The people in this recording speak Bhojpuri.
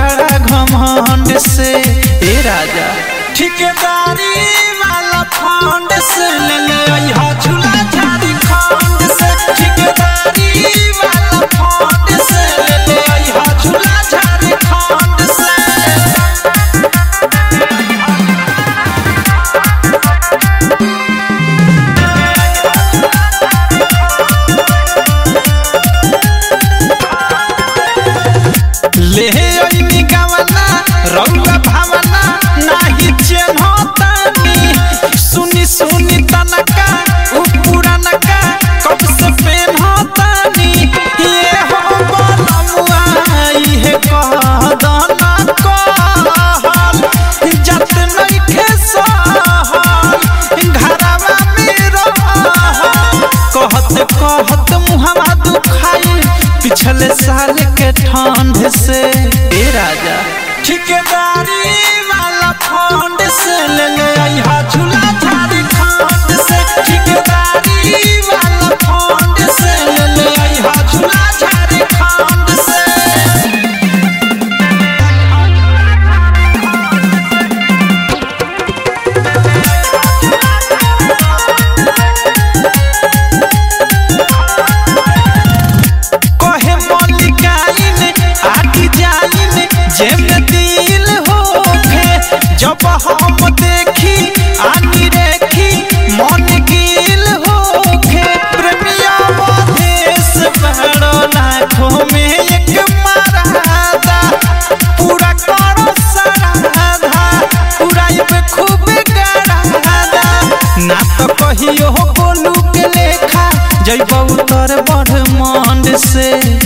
बड़ा घमंड से ए राजा ठेकेदारी वाला फंड से ले ले अइहा झूला झारखंड से ठेकेदारी वाला फंड से ले ले अइहा झूला झारखंड से ले अइनी गावना रउआ भावना नाही चिन्हतानी सुनी सुनी तनका उ पुरानका कब से प्रेम होतानी ये हो बनमुआ इहे कह दना कहल जत नइखे सहल घरवा में रहल कहत कहत मुहवा दुखाई पिछले साल के ठंड से ए राजा ठेकेदारी वाला फंड से ले ले अइहा झूला झारखंड से ठेकेदारी वाला फंड से ले ले अइहा झूला झारखंड से कहे मलिकाइन आटी जाइन जेम दिल होखे जब हम देखी आनी रेखी मन गिल होखे प्रेमिया मधेश बड़ो लाखों में एक मरादा पूरा करो सराधा पूरा इब खूब गरादा ना तो कहियो बोलू के लेखा जैबौ तोर बड़ मंड से